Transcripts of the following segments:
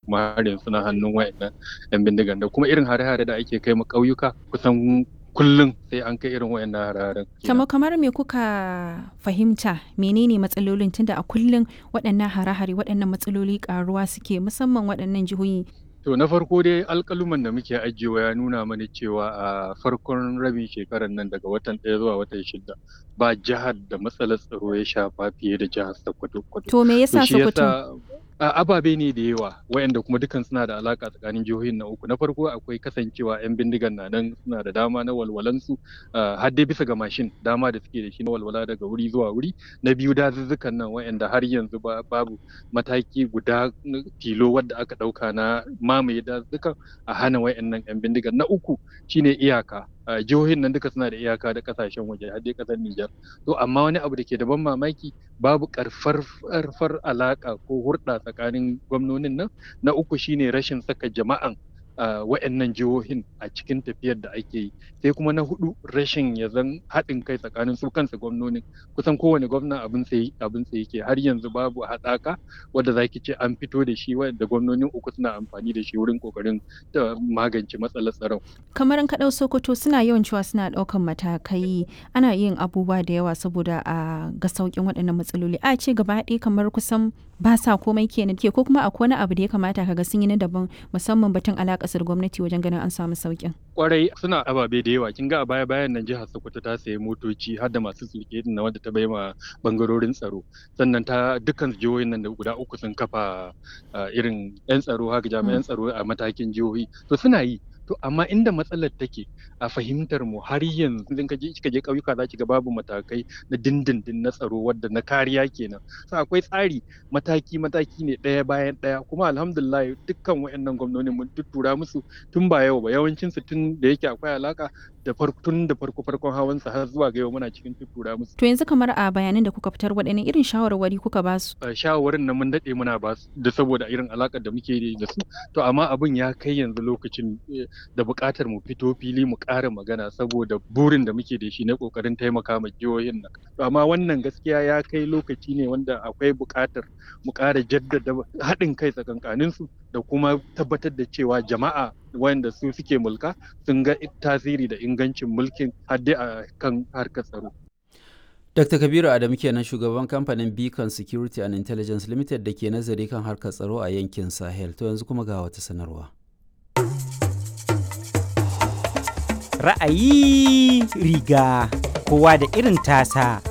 kuma har yanzu suna hannun wayannan yan bindigan da kuma irin hare-hare da ake kai ma ƙauyuka kusan kullum sai an kai irin wayannan hare-haren kamar kamar me kuka fahimta menene matsalolin tunda a kullum waɗannan hare-hare waɗannan matsaloli karuwa suke musamman waɗannan jihohi To na farko dai alƙaluman da muke ajiyewa ya nuna mana cewa a farkon rabin shekarar nan daga watan ɗaya zuwa watan shida ba jihar da matsalar tsaro ya shafa fiye da jihar Sokoto. To me yasa Sokoto? ababe ne da yawa wayanda kuma dukan suna da alaka tsakanin jihohin na uku na farko akwai kasancewa yan bindigan na nan suna da dama na walwalansu har dai bisa ga mashin dama da suke da shi na walwala daga wuri zuwa wuri na biyu dazuzzukan nan wayanda har yanzu babu mataki guda tilo wadda aka dauka na mamaye dazuzzukan a hana wayannan yan bindigan na uku shine iyaka jihohin nan duka suna da iyaka da kasashen waje har dai kasar Nijar to amma wani abu da ke da ban mamaki babu karfar alaka ko hurɗa tsakanin gwamnonin nan na uku shine rashin saka jama'an wa'annan jihohin a cikin tafiyar da ake yi sai kuma na hudu rashin ya zan haɗin kai tsakanin su kansa gwamnonin kusan kowane gwamna abin sai abin sai yake har yanzu babu haɗaka wadda zaki ce an fito da shi wanda gwamnonin uku suna amfani da shi wurin kokarin da magance matsalar tsaron kamar an kaɗau sokoto suna yawan cewa suna ɗaukan matakai ana yin abubuwa da yawa saboda a ga sauƙin waɗannan matsaloli a ce gaba ɗaya kamar kusan ba sa komai kenan ke ko kuma akwai wani abu da ya kamata kaga sun yi na daban musamman batun alaƙasar gwamnati wajen ganin an samu sauƙin. Kwarai suna ababe da yawa kin ga a baya bayan nan jihar Sokoto ta sayi motoci har da masu sulke na wanda ta bai ma bangarorin tsaro sannan ta dukkan jihohin nan da guda uku sun kafa irin yan tsaro haka jami'an tsaro a matakin jihohi to suna yi to amma inda matsalar take a fahimtar mu har yanzu idan ka je kika je ƙauyuka za ki ga babu matakai na dindindin na tsaro wadda na kariya kenan so akwai tsari mataki mataki ne ɗaya bayan ɗaya kuma alhamdulillah dukkan wayannan gwamnoni mun tuttura musu tun ba yau ba yawancin su tun da yake akwai alaka da tun da farko farkon hawan sa har zuwa ga yau muna cikin tuttura musu to yanzu kamar a bayanan da kuka fitar waɗannan irin shawarwari kuka ba su shawarwarin nan mun daɗe muna ba su da saboda irin alakar da muke da su to amma abin ya kai yanzu lokacin da buƙatar mu fito fili mu ƙara magana saboda burin da muke da shi na ƙoƙarin taimaka ma jihohin nan to amma wannan gaskiya ya kai lokaci ne wanda akwai buƙatar mu ƙara jaddada haɗin kai tsakankanin su da kuma tabbatar da cewa jama'a wanda su suke mulka sun ga tasiri da ingancin mulkin hadde a kan harkar tsaro Dr. Kabiru Adamu kenan shugaban kamfanin Beacon Security and Intelligence Limited da ke nazari kan harkar tsaro a yankin Sahel. To yanzu kuma ga wata sanarwa. ra'ayi riga kowa da irin tasa.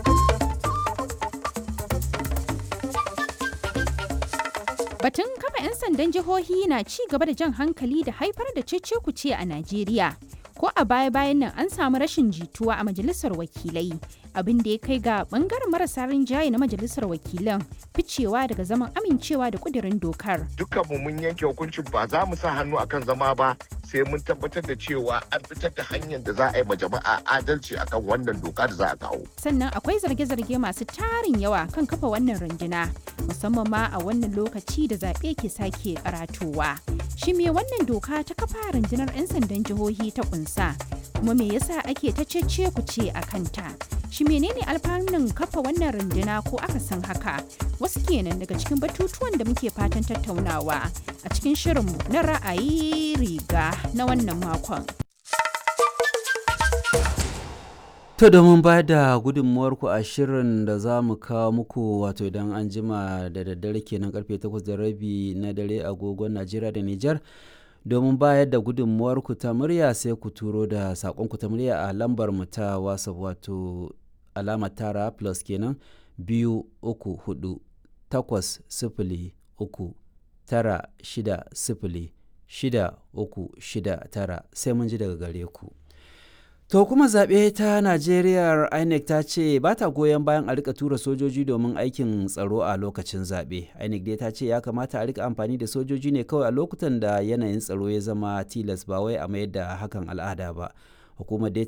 Batun kafa 'yan sandan jihohi na ci gaba da jan hankali da haifar da cece-kuce a Najeriya. Ko a baya-bayan nan an samu rashin jituwa a majalisar wakilai, abin da ya kai ga bangaren marasa rinjaye na majalisar wakilan ficewa daga zaman amincewa da kudirin dokar. Dukkanmu mun yanke hukuncin ba za mu sa hannu akan zama ba sai mun tabbatar da cewa an fitar da hanyar da za a yi ma jama'a adalci akan wannan doka da za a kawo. Sannan akwai zarge-zarge masu tarin yawa kan kafa wannan runduna musamman ma a wannan lokaci da zaɓe ke sake karatowa. Shi me wannan doka ta kafa rundunar 'yan sandan jihohi ta kunsa kuma me yasa ake ta cece ku ce a kanta? Shi menene alfanun kafa wannan runduna ko aka san haka? Wasu kenan daga cikin batutuwan da muke fatan tattaunawa a cikin shirinmu na ra'ayi riga na wannan makon. To domin ba da gudunmuwarku a shirin da za mu kawo muku wato idan an jima da daddare kenan karfe 8 da rabi na dare agogon Najeriya da Nijar. domin bayar da gudunmuwarku ta murya sai ku turo da saƙonku ta murya a lambar mu ta whatsapp wato alamar tara plus kenan biyu uku hudu takwas sifili uku tara shida sifili shida uku shida tara sai mun ji daga gare ku. To kuma zaɓe ta Najeriya INEC ta ce ba ta goyon bayan a rika tura sojoji domin aikin tsaro a lokacin zaɓe. INEC dai ta ce ya kamata a rika amfani da sojoji ne kawai a lokutan da yanayin tsaro ya zama tilas ba wai a mayar da hakan al'ada ba. Hukumar dai